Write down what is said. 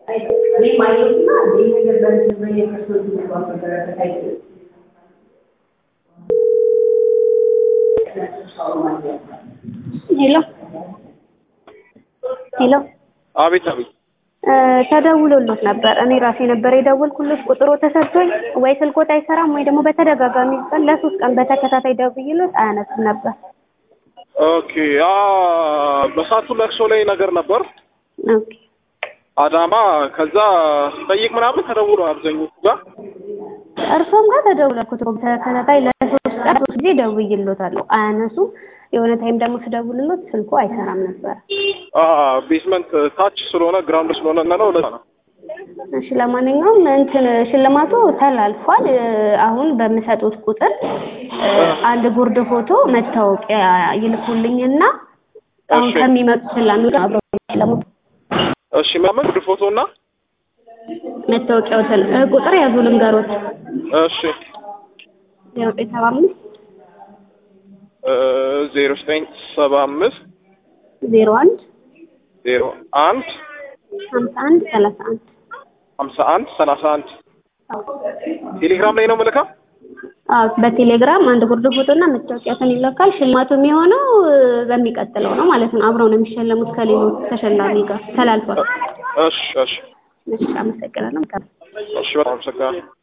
ሄሎ ሄሎ አቤት አቤት። ተደውሎሎት ነበር። እኔ ራሴ ነበር የደወልኩሎት። ቁጥሩ ተሰጥቶኝ ወይ ስልኮት አይሰራም ወይ ደግሞ በተደጋጋሚ ቀን ለሶስት ቀን በተከታታይ ደውዬሎት አያነሱም ነበር። ኦኬ አ በሳቱ ለቅሶ ላይ ነገር ነበር ኦኬ አዳማ። ከዛ ስጠይቅ ምናምን ተደውሎ አብዛኞቹ ጋር እርሶም ጋር ተደውለኩት በተከታታይ ለሶስት ቀን ሶስት ጊዜ ደውዬሎታለሁ። አያነሱም። የሆነ ታይም ደግሞ ስደውልሎት ስልኩ አይሰራም ነበር። አ ቤዝመንት ታች ስለሆነ ግራውንድ ስለሆነ እና ነው ለዛ ነው። እሺ ለማንኛውም እንትን ሽልማቱ ተላልፏል። አሁን በምሰጡት ቁጥር አንድ ጉርድ ፎቶ መታወቂያ ይልኩልኝና አሁን እሺ። ከሚመጡ ሰላሚዎች አብረው የሚሸለሙት እሺ ምናምን ጉድ ፎቶ እና መታወቂያዎትን እ ቁጥር ያዙ ልንገሮት እሺ ዜሮ ዘጠኝ ሰባ አምስት ዜሮ ዘጠኝ ሰባ አምስት ዜሮ አንድ ዜሮ አንድ ሀምሳ አንድ ሰላሳ አንድ ሀምሳ አንድ ሰላሳ አንድ ቴሌግራም ላይ ነው ምልካ። አዎ በቴሌግራም አንድ ጉርድ ፎቶና መታወቂያትን ይለካል። ሽልማቱ የሚሆነው እ በሚቀጥለው ነው ማለት ነው። አብረው ነው የሚሸለሙት ከሌሎች ተሸላሚ ጋር ተላልፏል። እሺ እሺ እሺ አመሰግናለሁ። እሺ በጣም አመሰግናለሁ።